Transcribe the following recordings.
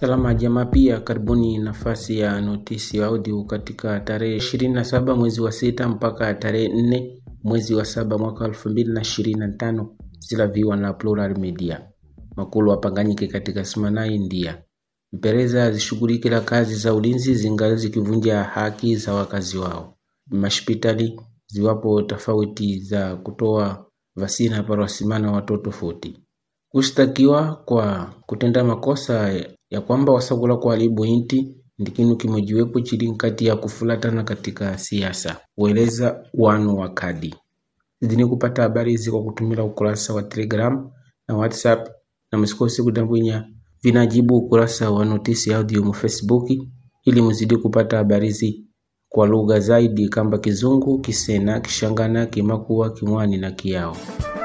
Salama jamaa, pia karibuni nafasi ya notisi ya audio katika tarehe 27 mwezi wa sita mpaka tarehe 4 mwezi wa saba mwaka 2025 zilaviwa na Plural Media. Makulu wapanganyike katika simana India. Mpereza zishughulikila kazi za ulinzi zingali zikivunja haki za wakazi wao. Mashpitali ziwapo tofauti za kutoa vasina para wasimana watoto tofauti kushtakiwa kwa kutenda makosa ya kwamba wasakula kuharibu inti ndi kinu kimojiwepo chili nkati ya kufulatana katika siasa, ueleza wanu wa kadi zidini kupata habari hizi kwa kutumila ukurasa wa Telegram na WhatsApp, na msikose kudambwinya vinajibu ukurasa wa notisi audio mu Facebook ili mzidi kupata habari hizi kwa lugha zaidi kamba Kizungu, Kisena, Kishangana, Kimakua, Kimwani na Kiao.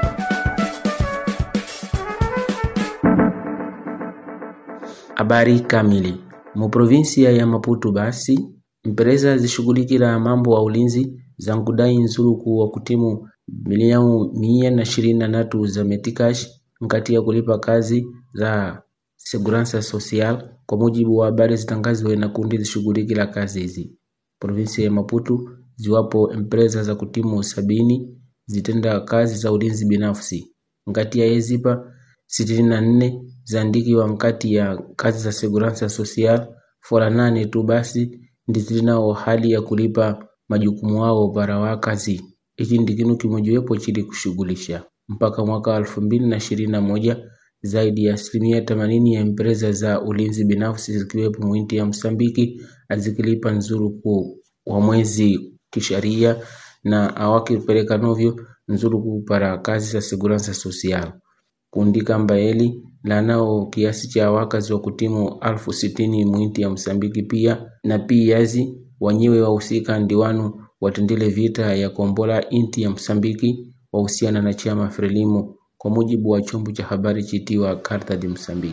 Habari kamili mu provinsia ya Maputo basi mpereza zishughulikila mambo wa ulinzi za nkudai nzuluku wa kutimu milioni mia na ishirini na tatu za metikash nkati ya kulipa kazi za segurança social kwa mujibu wa habari zitangaziwe na kundi zishughulikila kazi hizi. Provinsia ya Maputo ziwapo empresa za kutimu sabini zitenda kazi za ulinzi binafsi nkati ya yezipa sitini na nne zaandikiwa nkati ya kazi za segurança social fora nane tu basi ndi zilinao hali ya kulipa majukumu wao para wakazi. Ichi ndi kinu kimojiwepo chili kushughulisha mpaka mwaka elfu mbili na ishirini na moja zaidi ya asilimia themanini ya empresa za ulinzi binafsi zikiwepo mwinti ya Msambiki azikilipa nzuruku wa mwezi kisharia na awakipeleka novyo nzuruku para kazi za segurança social kundi kamba eli lanao kiasi cha wakazi wa kutimu alfu sitini mwinti ya Msambiki pia na piyazi wanyewe wahusika ndi wanu watendele vita ya kombola inti ya Msambiki wahusiana na chama Frelimo kwa mujibu wa chombo cha habari chitiwa Carta de Msambiki.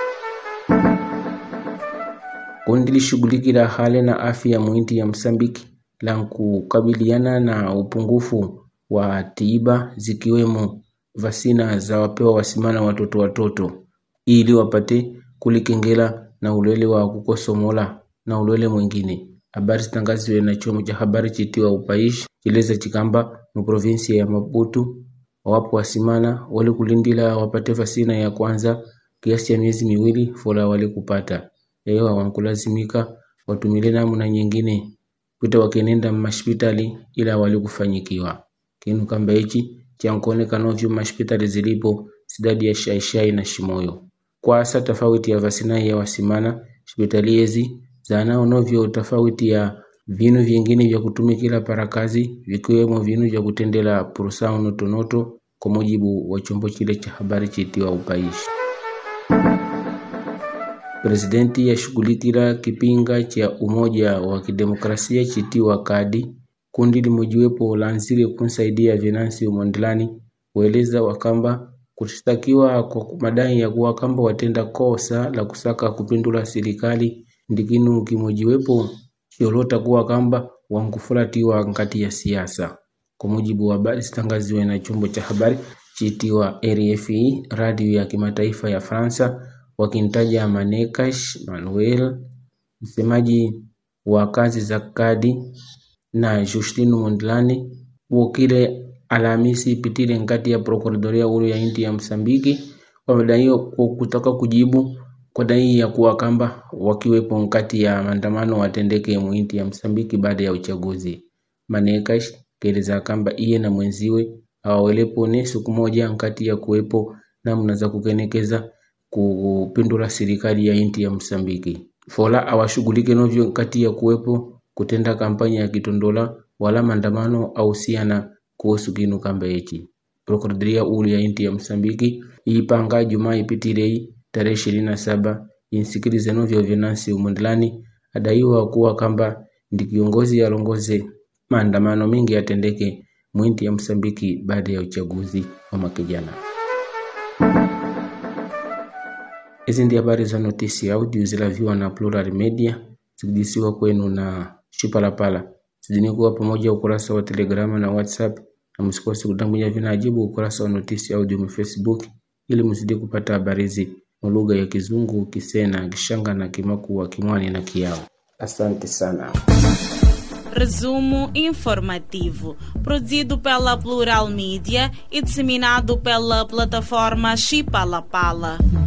Kundi lishughulikila hali na afya mwinti ya Msambiki la kukabiliana na upungufu wa tiba zikiwemo vasina za wapewa wasimana watoto watoto ili wapate kulikengela na ulwele wa kukosomola na ulwele mwingine. Habari zitangaziwe na chombo cha habari chitiwa Upaishi chileza chikamba mu provinsia ya Maputo wapo wasimana wali kulindila wapate vasina ya kwanza kiasi ya miezi miwili fola wali kupata eyo wankulazimika watumile namna nyingine kuita wakenenda mashpitali ila wali kufanyikiwa kinu kamba hichi chankuoneka novyo mashpitali zilipo sidadi ya shaishai na shimoyo kwa asa tofauti ya vasinai ya wasimana hospitali ezi zanao novyo tofauti ya vinu vingine vya kutumikila para kazi vikiwemo vinu vya kutendela purusao notonoto kwa mujibu wa chombo chile cha habari chitiwa Upaishi. Presidenti yashughulikila kipinga cha umoja wa kidemokrasia chitiwa Kadi kundi limojiwepo laanzile kunsaidia Venancio Mondlane kueleza wakamba kushtakiwa kwa madai ya kuwa kamba watenda kosa la kusaka kupindula serikali ndikinu kimojiwepo cholota kuwa kamba wankufulatiwa nkati ya siasa kwa mujibu wa habari zitangaziwe na chombo cha habari chitiwa RFI radio ya kimataifa ya Fransa wakimtaja Manekash Manuel msemaji wa kazi za kadi na Justino Mondlane wokile Alhamisi ipitile nkati ya prokuradoria ulu ya inti ya Msambiki wamedaiwa kutaka kujibu kwa dai ya kuwa kamba wakiwepo nkati ya maandamano watendeke muinti ya Msambiki baada ya uchaguzi. Manekash keleza kamba iye na mwenziwe awawelepo ne siku moja nkati ya kuwepo namna za kukenekeza kupindula serikali ya inti ya Msambiki. Fola awashughulike novyo nkati ya kuwepo kutenda kampanya ya kitondola wala maandamano au siana kuhusu kinu kamba hichi. Prokuradoria ulu ya inti ya Msambiki iipanga Jumaa ipitilei tarehe ishirini na saba insikilize novyo Venancio Mondlane adaiwa kuwa kamba ndi kiongozi alongoze maandamano mengi yatendeke mwinti ya Msambiki baada ya uchaguzi wa mwaka jana. Hizi ndi habari za notisi audio zilaviwa na Plural Media zikijisiwa kwenu na Shipalapala. Zidini kuwa pamoja ukurasa wa Telegrama na WhatsApp, na msikose kutambuja vinajibu ukurasa wa notisi audio mu Facebook ili mzidi kupata habari hizi mu lugha ya Kizungu, Kisena, Kishanga na Kimakua, Kimwani na Kiao. Asante sana. Resumo informativo, produzido pela Plural Mídia e disseminado pela plataforma Chipalapala.